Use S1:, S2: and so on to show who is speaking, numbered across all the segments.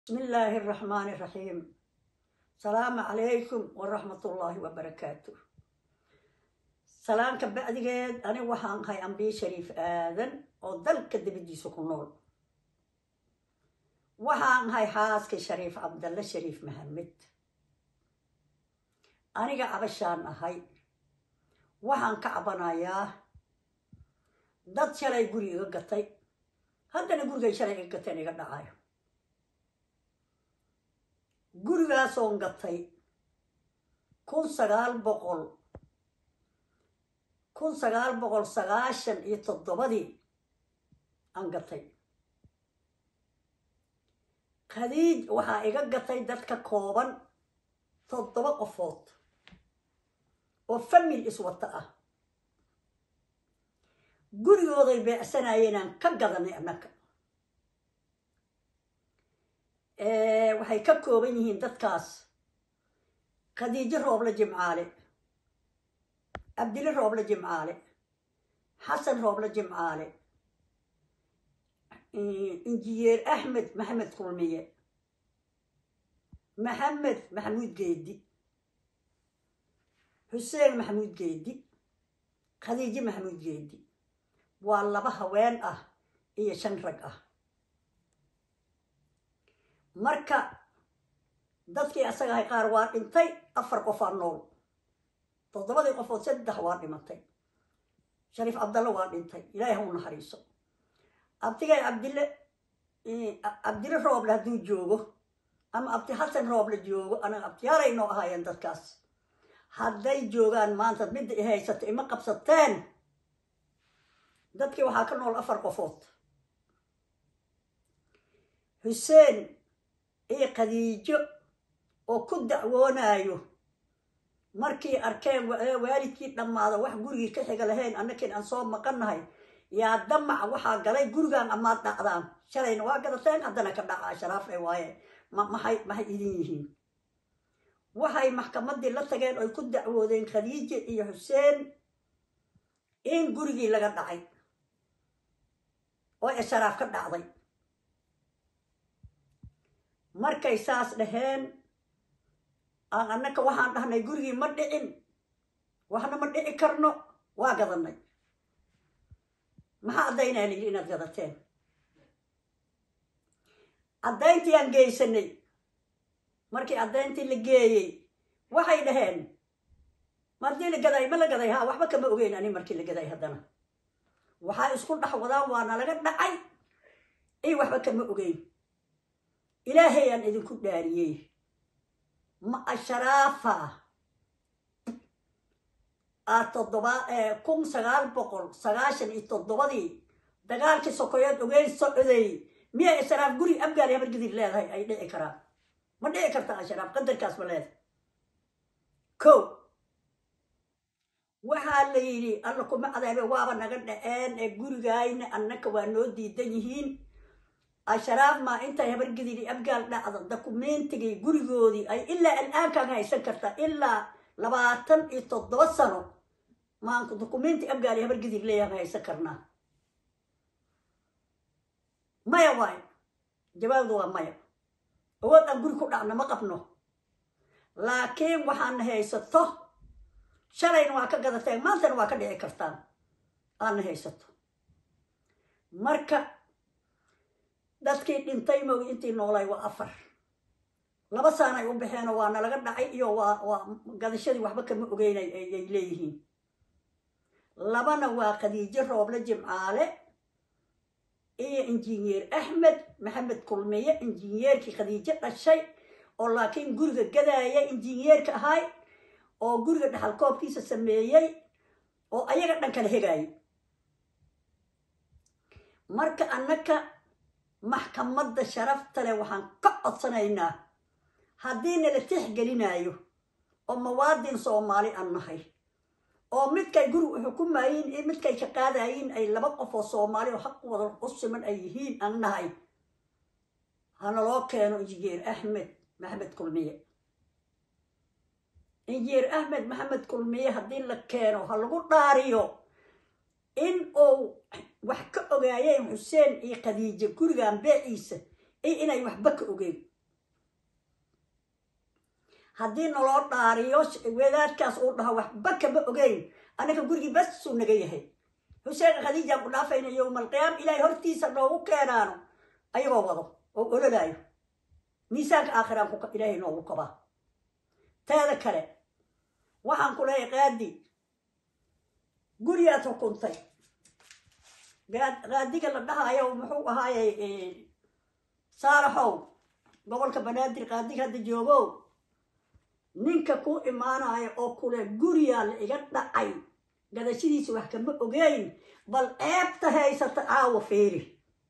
S1: بسم الله الرحمن الرحيم السلام عليكم ورحمة الله وبركاته سلام كبعدgeed ani waxaan ahay ambiye shariif aadan oo dalka dibadiisa ku nool waxaan ahay xaaska shariif cabdalle shariif maxamed aniga cabashaan ahay waxaan ka cabanayaa dad shalay guri iga gatay haddana gurigay shalay iga gateen iga dhacayo gurigaasoon gatay kun sagaal boqol kun sagaal boqol sagaashan iyo toddobadii aan gatay khadiij waxaa iga gatay dadka kooban toddoba qofood oo famil iswata ah gurigooday beecsanayeen aan ka gadanay annaka waxay ka kooban yihiin dadkaas khadiijo rooble jimcaale cabdili rooble jimcaale xasan rooble jimcaale injineer axmed maxamed kulmiye maxamed maxamuud geedi xuseen maxamuud geedi khadiijo maxamuud geedi waa laba haween ah iyo shan rag ah marka dadkii asaga ahay qaar waa dhintay afar qofaa nool toddobadii qofood saddex waa dhimatay shariif cabdalle waa dhintay ilaahi ha u naxariiso abtigay cabdille cabdille rooble hadduu joogo ama abti xasan rooble joogo anaga abtiyaalay noo ahaayeen dadkaas hadday joogaan maanta midda i haysato ima qabsateen dadkii waxaa ka nool afar qofood xuseen iyo khadiijo oo ku dacwoonayo markii arkeen waalidkii dhammaada wax gurigii ka xiga lahayn annakiin aan soo maqannahay yaa damac waxaa galay gurigan amaad dhacdaan shalayna waa gadateen haddana ka dhacaa sharaafay waaye maxay maxay idin yihiin waxay maxkamaddii la tageen oy ku dacwoodeen khadiijo iyo xuseen in gurigii laga dhacay oo e sharaaf ka dhacday markay saas dhaheen aan annaka waxaan dhahnay gurigii ma dhicin waxna ma dhici karno waa gadanay maxaa caddaynaa layidhi inaad gadateen caddayntii aan geysanay markii caddayntii la geeyey waxay dhaheen maadii la gaday ma la gaday haa waxba kama ogeyn ani markii la gaday haddana waxaa isku dhex wadaan waana laga dhacay iyo waxba kama ogeyn ilaahay aan idinku dhaariyey ma asharaafa aa toddoba kun sagaal boqol sagaashan iyo toddobadii dagaalkii sokoyeed ogeyn socday miya asharaaf guri abgaali habargidid leedahay ay dhici karaan ma dhici karta asharaaf qadarkaas ma leedahay ko waxaa la yidhi alla kuma cadaabe waaba naga dhaceen ee gurigayna annaka waa noo diidan yihiin asharaaf maa intay habargididi abgaal dhacda dokumeentigii gurigoodii ay ilaa al'aankaan haysan kartaa ilaa labaatan iyo toddoba sano maanku dokumenti abgaali habargidid leeyaan haysan karnaa maya waayo jawaabdu waa maya awood aan guri ku dhacno ma qabno laakiin waxaana haysato shalayna waa ka gadateen maantana waa ka dhici kartaan aadna haysato marka dadkii dhintay moogi intii noolay waa afar laba saanay u baxeenoo waa nalaga dhacay iyo waa waa gadashadii waxba kama ogeynay ayay leeyihiin labana waa khadiijo rooble jimcaale iyo injineer axmed maxamed kulmiye injineerkii khadiijo dhashay oo laakiin guriga gadaaya injineerka ahay oo guriga dhaxalkoobkiisa sameeyey oo ayaga dhan kala hegaayay marka annaka maxkamadda sharafta leh waxaan ka codsanaynaa haddii nala tixgelinayo oo mawaadin soomaali aan nahay oo midkay guriga xukumayiin iyo midkay ka qaadayiin ay laba qof oo soomaali oo xaq wada u siman ay yihiin aan nahay hanaloo keeno injineer axmed maxamed kulmiye injineer axmed maxamed kulmiye haddii la keeno ha lagu dhaariyo in uu wax ka ogaayeen xuseen iyo khadiijo gurigan beeciisa iyo inay waxba ka ogeyn haddii naloo dhaariyo wadaadkaas uu dhaho waxba kama ogeyn annaka gurigii basuu naga yahay xuseen khadiijaan ku dhaafayna yowmalqiyaam ilaahay hortiisa noogu keenaano ayagoo wado oo ololaayo miisaanka aakhiraan ku ilaahay noogu kabaa teeda kale waxaan ku leeyahay qaadi gurigaad xukuntay qaadiga la dhahayo muxuu ahaayey saaraxow gobolka banaadir qaadiga hadda joogow ninka ku imaanayo oo kule guriyaa la iga dhacay gadashadiisa wax kama ogeyn bal ceebta haysata caawa feeri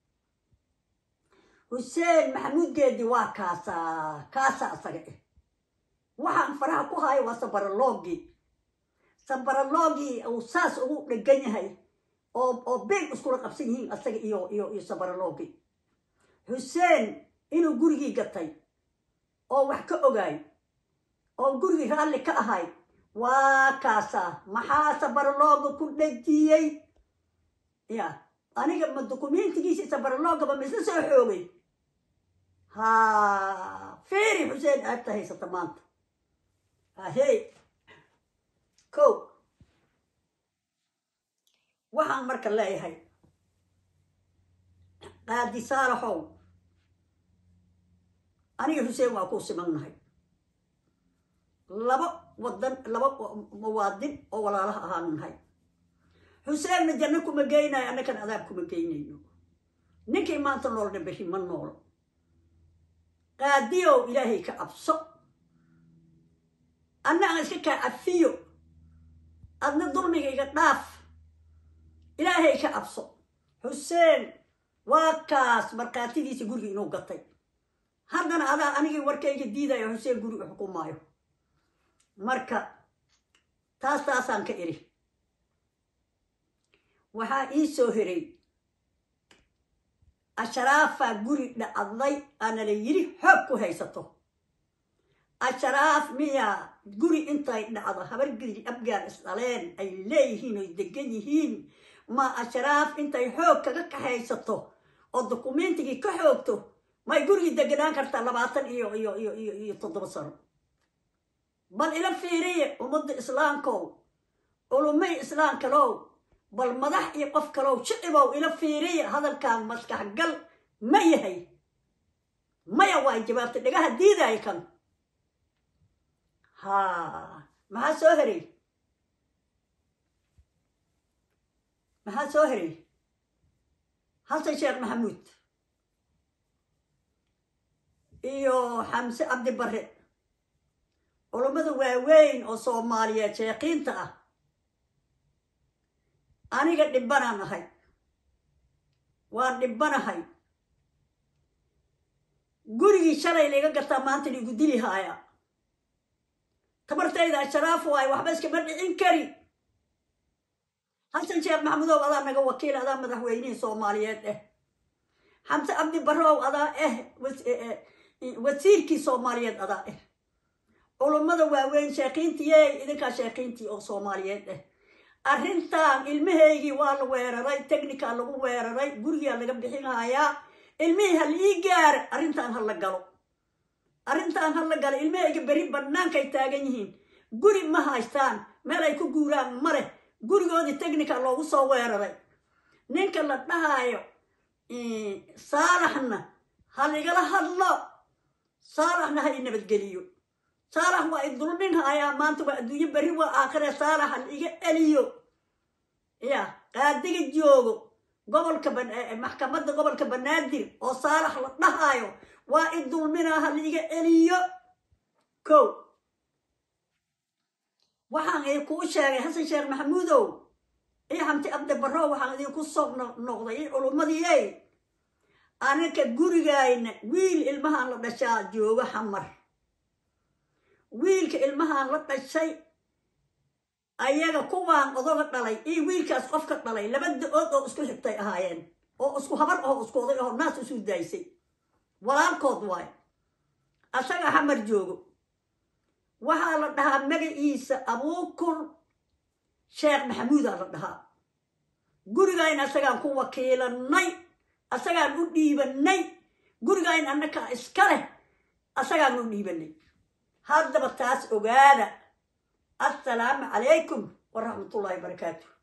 S1: xuseen maxamuud geedi waa kaasaa kaasaa isaga eh waxaan faraha ku hayo waa sabaraloogi sabaraloogi uu saas ugu dhegan yahay oo oo beeg iskula qabsan yihiin asaga iyo iyo iyo sabaraloogi xuseen inuu gurigii gatay oo wax ka ogaay oo gurigii raalli ka ahay waa kaasaa maxaa sabaralooga ku dhejiyey ya aniga ma dukumentigiisi sabaraloogaba ma isla soo xoogay ha feeri xuseen aagta haysata maanta hahey ko waxaan marka leeyahay qaadi saalaxow aniga xuseen waa kuu simannahay laba wadan laba muwaadin oo walaalaha ahaanu nahay xuseenna janno kuma geynayo annakan adaab kuma geynayno ninkii maanta noolna beshi ma noolo qaadiyow ilaahay ka cabso anna aan iska kaa cafiyo adna dulmiga iga dhaaf ilaahay ka cabso xuseen waa kaas markhaatidiisa guriga inuu gatay haddana adaa anigii warkayga diidayo xuseen guriga xukumaayo marka taas taasaan ka iri waxaa ii soo heray asharaafaa guri dhacday aana la yidhi xoog ku haysato asharaaf miyaa guri intay dhacdo habargidri abgaar isdhaleen ay leeyihiin oy degan yihiin ma asharaaf intay xoog kaga kaxaysato oo dukumentigii ka xoogto may gurigii deganaan kartaa labaatan iyo iyo iyo iyo iyo toddoba sano bal ila fiiriye ummadda islaamkow culumay islaam kalow bal madax iyo qof kalow shicibow ila fiiriya hadalkan maskax gal ma yahay maya waa jawaabtay dhagaha diidaaya kan ha maxaa soo heray maxaa soo heray xasan sheekh maxamuud iyo xamse cabdi barre culummada waaweyn oo soomaaliyeed sheekiinta ah aniga dhibbanaan ahay waan dhibbanahay gurigii shalay laiga gartaa maanta liigu dili haaya tabartayda asharaaf waayo waxba iskama dhicin kari xasan sheekh maxamudow adaa naga wakiil adaa madaxweynihii soomaaliyeed eh xamse cabdi barrow adaa eh wasiirkii soomaaliyeed adaa eh culummada waaweyn sheekiintiiyey idinkaa sheekiintii oo soomaaliyeed eh arrintan ilmahaygii waa la weeraray technical lagu weeraray gurigaa laga bixinhayaa ilmihii ha lii gaara arrintaan ha la galo arrintaan ha la galo ilmahayga beri bannaankay taagan yihiin guri ma haystaan meel ay ku guuraan ma leh gurigoodii technical loogu soo weeraray ninka la dhahaayo saalaxna ha ligala hadlo saalaxna ha i nabadgeliyo saalax waa i dulmin hayaa maanta waa adduunyo berri waa aakhire saalax ha la iga celiyo ya qaadiga joogo gobolka maxkamadda gobolka banaadir oo saalax la dhahaayo waa i dulminaa ha la iga celiyo ko waxaan idinkuu sheegay xasan sheekh maxamuudow iyo xamti abdi barrow waxaan idinku soo noqday i culummadii aninka gurigayna wiil ilmahaan la dhashaa joogo xamar wiilka ilmahaan la dhashay ayaga kuwaan odoga dhalay iyo wiilkaas qofka dhalay laba da-ood oo isku xigtay ahaayeen oo isku habar aho isku oday aho naas isu daaysay walaalkood waay asaga xamar joogo waxaa la dhahaa magaciisa abuukur sheekh maxamuudaa la dhahaa gurigayna asagaan ku wakiilanay asagaan u dhiibanay gurigayn annakaa iska leh asagaan u dhiibanay haddaba taas ogaada assalaamu calaykum waraxmatullaahi barakaatu